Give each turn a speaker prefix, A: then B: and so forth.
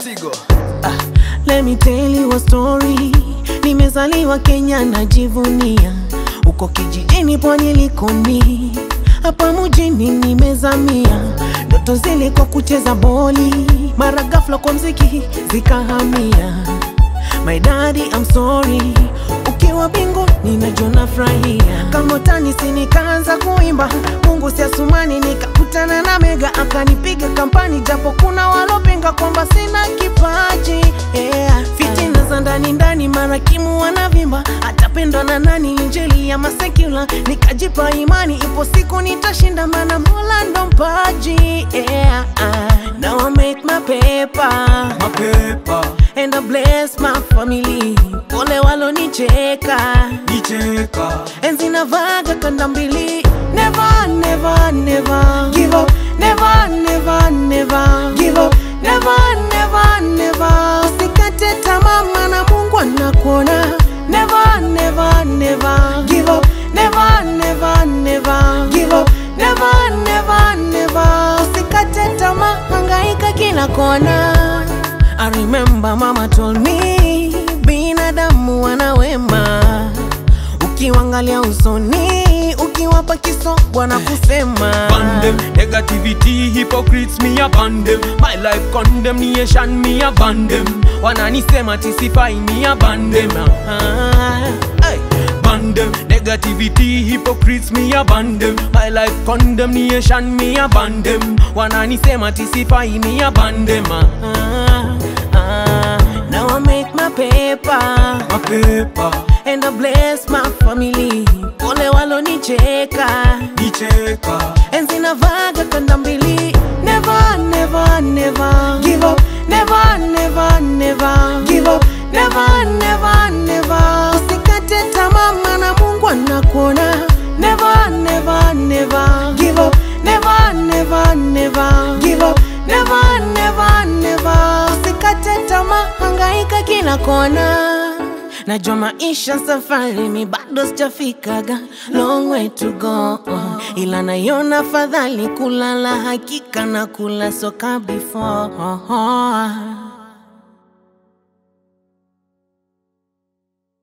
A: Tigo.
B: Let me tell you a story. Nimezaliwa Kenya najivunia, uko kijijini pwani Likoni, hapa mjini nimezamia. Ndoto zilikuwa kucheza boli, mara ghafla kwa mziki zikahamia. My daddy I'm sorry, ukiwa mbinguni najua nafurahia. Kama utanisi nikaanza kuimba, Mungu si asumani, nikakutana na Mega akanipiga kampani, japo kuna walopinga kwamba sina kipaji yeah. Fitina za ndani ndani, marakimu wanavimba, atapendwa na nani? Injili ya masekula, nikajipa imani, ipo siku nitashinda, maana Mola ndo mpaji yeah. Now I make my paper
A: Mapepa,
B: and I bless my family. Pole walonicheka,
A: nicheka.
B: enzi navaga kanda mbili. Never, never, never give up. Never, never, never give up. Never, never, never usikate tamaa, maana Mungu anakuona. Never, never, never give up. Never, never, never give up. Never, never, never usikate tamaa, hangaika kila kona. I remember mama told me binadamu wana wema, ukiwangalia usoni, ukiwapa kiso bwana kusema
A: Ban them, negativity, hypocrites, me a ban them. My life condemnation, me a ban them. Wananisema tisifai, me a ban them.
B: Ah,
A: Hey. Ban them, negativity, hypocrites, me a ban them. My life condemnation, me a ban them. Wananisema tisifai, me a ban them.
B: ah, ah. Now I make my paper
A: Mapepa,
B: and I bless my family. Pole walonicheka,
A: nicheka.
B: enzi navaga kanda mbili. Never, never, never give up. Never, never, never give up. Never, never, never usikate tamaa, maana Mungu anakuona. Never, never, never give up. Never, never, never give up. Never, never, never usikate tamaa, hangaika kila kona. Najua maisha safari, mi bado sijafikaga, long way to go, ila naiona fadhali kulala, hakika na kula soka before